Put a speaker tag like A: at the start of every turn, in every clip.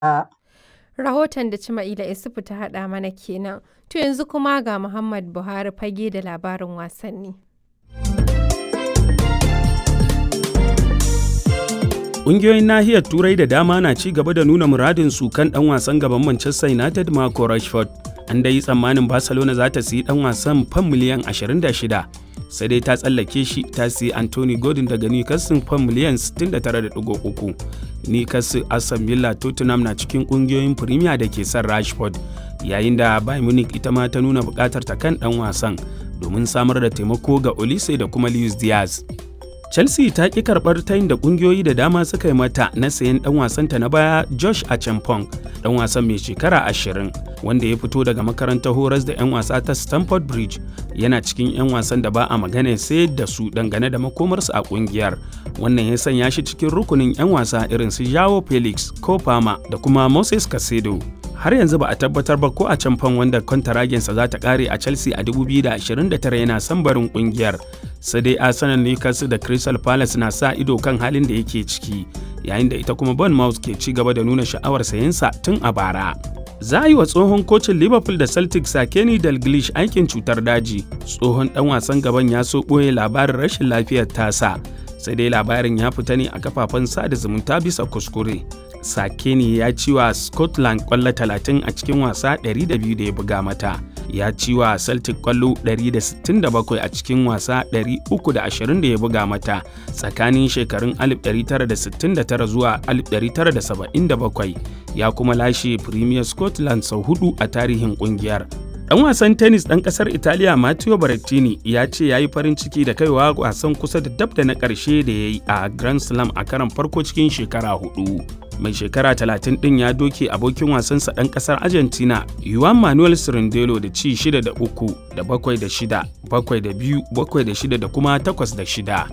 A: Rahoton da Cima'ila Isufu ta haɗa mana kenan. To yanzu kuma ga Muhammad Buhari fage da labarin wasanni.
B: Ƙungiyoyin nahiyar Turai da dama na ci gaba da nuna muradinsu kan ɗan wasan gaban Manchester United Marco Rashford. An dai yi tsammanin Barcelona za ta siyi ɗan wasan fan miliyan 26, sai dai ta tsallake shi ta siyi Anthony Gordon daga Newcastle fan miliyan 69.3. Newcastle, Aston Villa, Tottenham na cikin ƙungiyoyin Premier da ke son Rashford, yayin da Bayern Munich ita ma ta nuna buƙatar ta kan ɗan wasan domin samar da taimako ga Olise da kuma Luis Diaz. Chelsea ta ƙi karɓar tayin da ƙungiyoyi da dama suka yi mata na sayen ɗan wasanta na baya Josh Achampong, ɗan wasan mai shekara ashirin wanda ya fito daga makarantar horas da 'yan wasa ta Stamford Bridge yana cikin 'yan wasan da ba a magana sai da su dangane da makomarsu a ƙungiyar. Wannan ya sanya shi cikin rukunin 'yan wasa irin su Joao Felix, Kofama da kuma Moses Casedo. har yanzu ba a tabbatar ba ko a can fan wanda kwantaragensa za ta kare a chelsea a 2029 yana son barin kungiyar sai dai arsenal newcastle da crystal palace na sa ido kan halin da yake ciki yayin da ita kuma bournemouth ke ci gaba da nuna sha'awar sayensa tun a bara za a yi wa tsohon kocin liverpool da celtic sakeni dalglish aikin cutar daji tsohon dan wasan gaban ya so ɓoye labarin rashin lafiyar tasa sai dai labarin ya fita ne a kafafen sada zumunta bisa kuskure Sakeni ya ci wa Scotland kwallo 30 a cikin wasa 200 da ya buga mata. Ya ci wa Celtic kwallo 167 a cikin wasa 320 da ya buga mata tsakanin shekarun 1969 zuwa 1977. Ya kuma lashe Premier Scotland sau hudu a tarihin kungiyar. Ɗan wasan tennis ɗan ƙasar Italiya Matteo Berrettini ya ce ya yi farin ciki da kaiwa wasan kusa da dab da na ƙarshe da ya yi a Grand Slam a karon farko cikin shekara hudu. Mai shekara 30 ɗin ya doke abokin wasansa ɗan ƙasar Argentina Juan Manuel Cirindelo da ci 6 da 3 da 7 da 6, 7 da 2, 7 da 6 da kuma 8 da 6.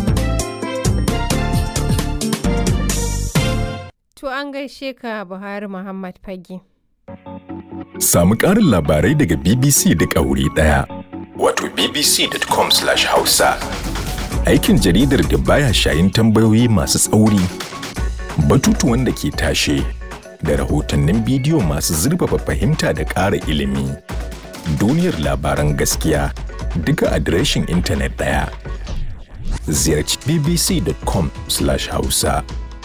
A: To an gaishe ka Buhari Muhammad Fage.
C: Samu ƙarin labarai daga BBC da ƙauri ɗaya. Wato bbc.com/hausa. Aikin jaridar da baya shayin tambayoyi masu tsauri, batutuwan da ke tashe, da rahotannin bidiyo masu zurfafa fahimta da ƙara ilimi. Duniyar labaran gaskiya duka adireshin intanet ɗaya. Ziyarci bbc.com/hausa.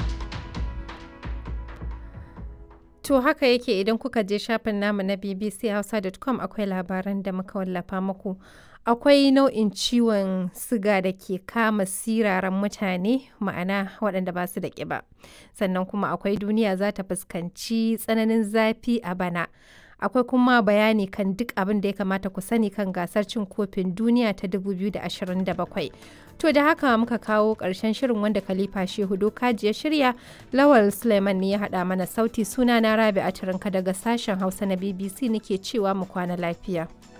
A: To haka yake idan kuka je shafin namu na bbchausa.com akwai labaran da muka wallafa muku. Akwai nau'in ciwon siga da ke kama siraran mutane ma'ana waɗanda ba su da ƙiba. Sannan kuma akwai duniya za ta fuskanci tsananin zafi a bana. Akwai kuma bayani kan duk abin da ya kamata ku sani kan gasar cin kofin duniya ta 2027. To da haka muka kawo ƙarshen shirin wanda Khalifa Shehu Dokaji ya shirya, Lawal Suleiman ne ya haɗa mana sauti suna na Rabi a daga sashen Hausa na BBC nake cewa mu kwana lafiya.